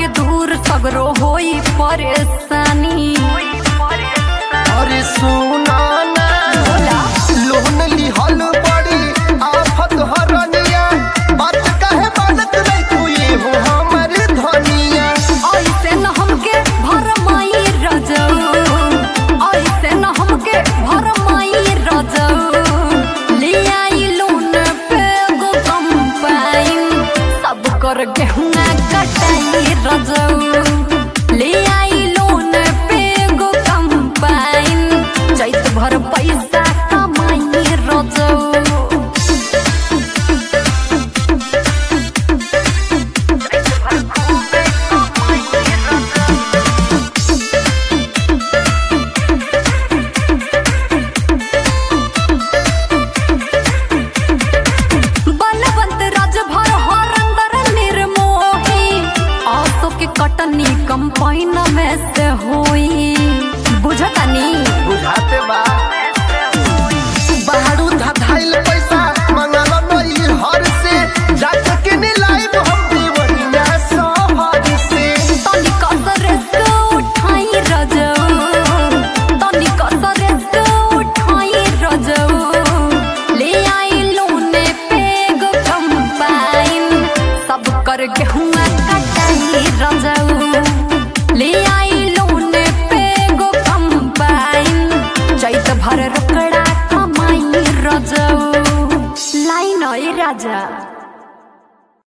के दूर सगरो होई परेशानी अरे सुना ना लोन लिहल बड़ी आफत हरनिया बात कहे बनत नहीं तू ये हो हमर धनिया ऐसे न हमके भरमाई रजऊ ऐसे न हमके भरमाई रजऊ ले आई लोन पे गो कंपाइन सब कर गेहुआ कटाई रजऊ ले आई लोन पे गो कंपाइन चैत भर पैसा कमाई रजऊ बलवंत राजभर हरंदर निर्मोही आसो के कटनी कंपाइन में से होई बुझतानी बुझाते बा बाहरू धधाइल पैसा मंगल नई हर से जाके के लाइव हम दीवनिया सहर से तनी कसरे से उठाई रजऊ तनी कसरे से उठाई रजऊ ले आई लोने पे गो कंपाइन सब कर गेहुआ कटाई रजऊ ले आई लोने पे गो कंपाइन चैत भर रोकड़ा कमाई रजऊ लाइन राजा